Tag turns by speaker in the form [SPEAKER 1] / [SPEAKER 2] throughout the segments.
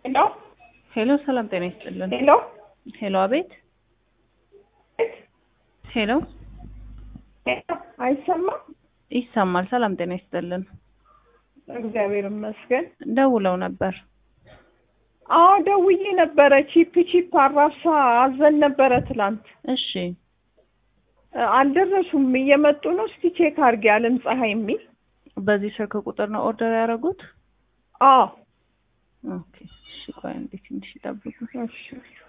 [SPEAKER 1] ሄሎ
[SPEAKER 2] ሄሎ ሰላም ጤና ይስጥልን።
[SPEAKER 1] ሄሎ
[SPEAKER 2] ሄሎ አቤት። ሄሎ
[SPEAKER 1] ሄሎ አይሰማም?
[SPEAKER 2] ይሰማል። ሰላም ጤና ይስጥልን።
[SPEAKER 1] እግዚአብሔር ይመስገን።
[SPEAKER 2] ደውለው ነበር።
[SPEAKER 1] አዎ ደውዬ ነበረ። ቺፕ ቺፕ አራብሳ አዘን ነበረ ትላንት።
[SPEAKER 2] እሺ
[SPEAKER 1] እ፣ አልደረሱም። እየመጡ ነው። እስቲ ቼክ አድርጌ አለም ፀሐይ የሚል
[SPEAKER 2] በዚህ ስልክ ቁጥር ነው ኦርደር ያደረጉት?
[SPEAKER 1] አዎ
[SPEAKER 2] ኦኬ። እሺ ቆይ አንዴ ትንሽ ይጠብቁ።
[SPEAKER 1] እሺ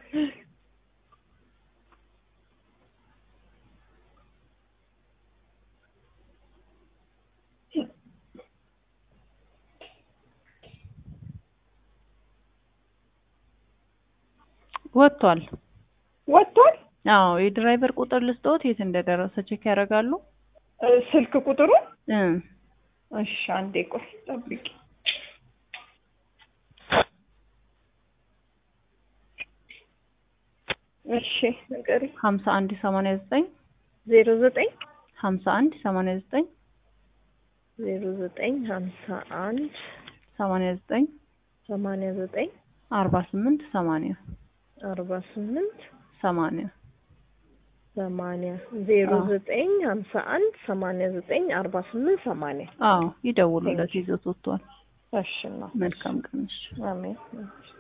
[SPEAKER 2] ወጥቷል።
[SPEAKER 1] ወጥቷል።
[SPEAKER 2] አዎ የድራይቨር ቁጥር ልስጥዎት፣ የት እንደደረሰ ቼክ ያደርጋሉ?
[SPEAKER 1] እ፣ ስልክ ቁጥሩ
[SPEAKER 2] እ
[SPEAKER 1] እሺ፣ አንዴ ቆይ ጠብቂ። እሺ ንገሪኝ።
[SPEAKER 2] ሀምሳ አንድ ሰማንያ ዘጠኝ
[SPEAKER 1] ዜሮ ዘጠኝ
[SPEAKER 2] ሀምሳ አንድ ሰማንያ ዘጠኝ
[SPEAKER 1] ዜሮ ዘጠኝ ሀምሳ አንድ
[SPEAKER 2] ሰማንያ ዘጠኝ
[SPEAKER 1] ሰማንያ ዘጠኝ
[SPEAKER 2] አርባ ስምንት ሰማንያ
[SPEAKER 1] አርባ ስምንት
[SPEAKER 2] ሰማንያ
[SPEAKER 1] ሰማንያ ዜሮ
[SPEAKER 2] አዎ።
[SPEAKER 1] ዘጠኝ ሀምሳ አንድ ሰማንያ ዘጠኝ አርባ ስምንት ሰማንያ
[SPEAKER 2] አዎ ይደውሉለት፣ ይዞት ወጥቷል።
[SPEAKER 1] እሺ ነው።
[SPEAKER 2] መልካም ቀን። እሺ
[SPEAKER 1] አሜን።